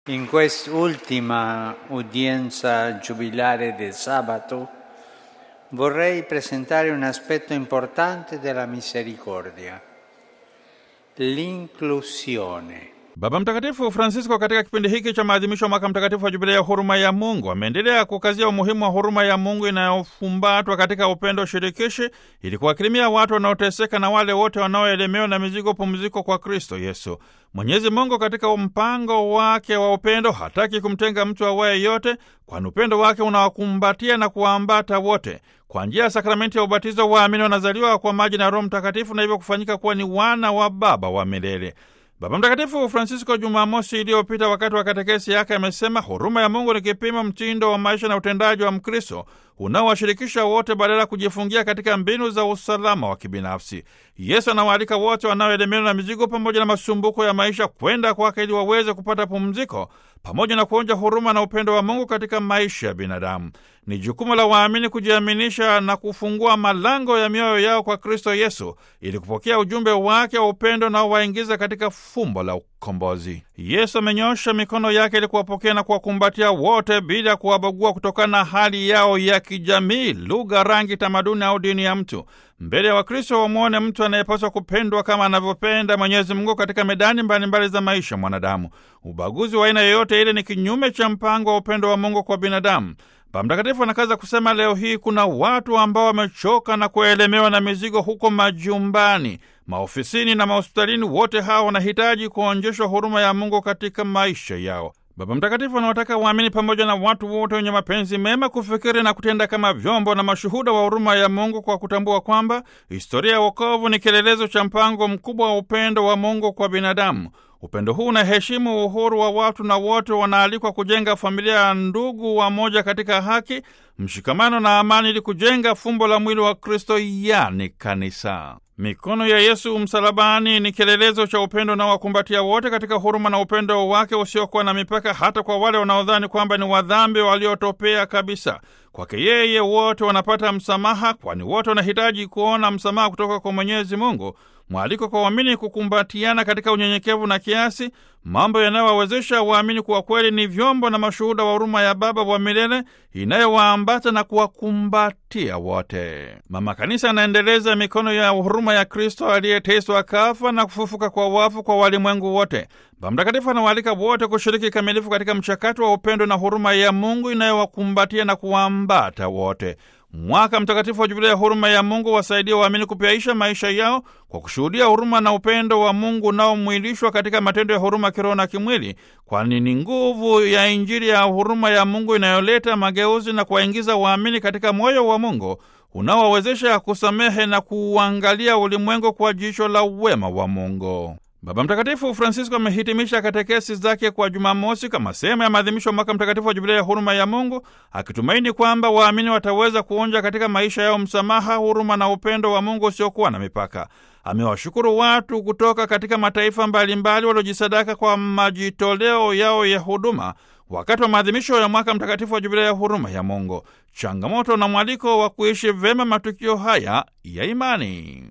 In quest'ultima udienza giubilare del sabato vorrei presentare un aspetto importante della misericordia, l'inclusione. Baba Mtakatifu Francisco katika kipindi hiki cha maadhimisho ya mwaka mtakatifu wa jubilei ya huruma ya Mungu ameendelea kukazia umuhimu wa huruma ya Mungu inayofumbatwa katika upendo shirikishi ili kuwakirimia watu wanaoteseka na wale wote wanaoelemewa na mizigo pumziko kwa Kristo Yesu. Mwenyezi Mungu katika mpango wake wa upendo hataki kumtenga mtu awaye yote, kwani upendo wake unawakumbatia na kuwaambata wote. Kwa njia ya sakramenti ya ubatizo, waamini wanazaliwa kwa maji na Roho Mtakatifu na hivyo kufanyika kuwa ni wana wa Baba wa milele. Baba Mtakatifu Francisco Jumamosi iliyopita wakati wa katekesi yake amesema huruma ya Mungu ni kipimo mtindo wa maisha na utendaji wa Mkristo unaowashirikisha wote badala ya kujifungia katika mbinu za usalama wa kibinafsi. Yesu anawaalika wote wanaoelemewa na mizigo pamoja na masumbuko ya maisha kwenda kwake ili waweze kupata pumziko pamoja na kuonja huruma na upendo wa Mungu katika maisha ya binadamu. Ni jukumu la waamini kujiaminisha na kufungua malango ya mioyo yao kwa Kristo Yesu ili kupokea ujumbe wake wa upendo na waingiza katika fumbo la ukombozi. Yesu amenyosha mikono yake ili kuwapokea na kuwakumbatia wote bila kuwabagua kutokana na hali yao ya kijamii, lugha, rangi, tamaduni au dini ya mtu. Mbele ya Wakristo wamwone mtu anayepaswa kupendwa kama anavyopenda Mwenyezi Mungu katika medani mbalimbali za maisha mwanadamu. Ubaguzi wa aina yoyote ile ni kinyume cha mpango wa upendo wa Mungu kwa binadamu. Baba Mtakatifu anakaza kusema leo hii kuna watu ambao wamechoka na kuelemewa na mizigo huko majumbani, maofisini na mahospitalini. Wote hawa wanahitaji kuonjeshwa huruma ya Mungu katika maisha yao. Baba Mtakatifu anawataka waamini pamoja na watu wote wenye mapenzi mema kufikiri na kutenda kama vyombo na mashuhuda wa huruma ya Mungu kwa kutambua kwamba historia ya wokovu ni kielelezo cha mpango mkubwa wa upendo wa Mungu kwa binadamu. Upendo huu unaheshimu uhuru wa watu na wote wanaalikwa kujenga familia ya ndugu wamoja katika haki, mshikamano na amani ili kujenga fumbo la mwili wa Kristo, yani kanisa. Mikono ya Yesu msalabani ni kielelezo cha upendo unaowakumbatia wote katika huruma na upendo wake usiokuwa na mipaka, hata kwa wale wanaodhani kwamba ni wadhambi waliotopea kabisa. Kwake yeye wote wanapata msamaha, kwani wote wanahitaji kuona msamaha kutoka kwa Mwenyezi Mungu. Mwaliko kwa waamini kukumbatiana katika unyenyekevu na kiasi, mambo yanayowawezesha waamini kuwa kweli ni vyombo na mashuhuda wa huruma ya Baba wa milele inayowaambata na kuwakumbatia wote. Mama Kanisa anaendeleza mikono ya huruma ya Kristo aliyeteswa, kafa na kufufuka kwa wafu kwa walimwengu wote. Baba Mtakatifu anawaalika wote kushiriki kikamilifu katika mchakato wa upendo na huruma ya Mungu inayowakumbatia na kuwaambata wote. Mwaka mtakatifu wa Jubilei ya huruma ya Mungu wasaidia waamini kupyaisha maisha yao kwa kushuhudia huruma na upendo wa Mungu unaomwilishwa katika matendo ya huruma kiroho na kimwili, kwani ni nguvu ya Injili ya huruma ya Mungu inayoleta mageuzi na kuwaingiza waamini katika moyo wa Mungu unaowawezesha kusamehe na kuuangalia ulimwengu kwa jicho la uwema wa Mungu. Baba Mtakatifu Francisco amehitimisha katekesi zake kwa Jumamosi kama sehemu ya maadhimisho ya mwaka mtakatifu wa Jubilei ya huruma ya Mungu, akitumaini kwamba waamini wataweza kuonja katika maisha yao msamaha, huruma na upendo wa Mungu usiokuwa na mipaka. Amewashukuru watu kutoka katika mataifa mbalimbali waliojisadaka kwa majitoleo yao ya huduma wakati wa maadhimisho ya mwaka mtakatifu wa Jubilei ya huruma ya Mungu, changamoto na mwaliko wa kuishi vyema matukio haya ya imani.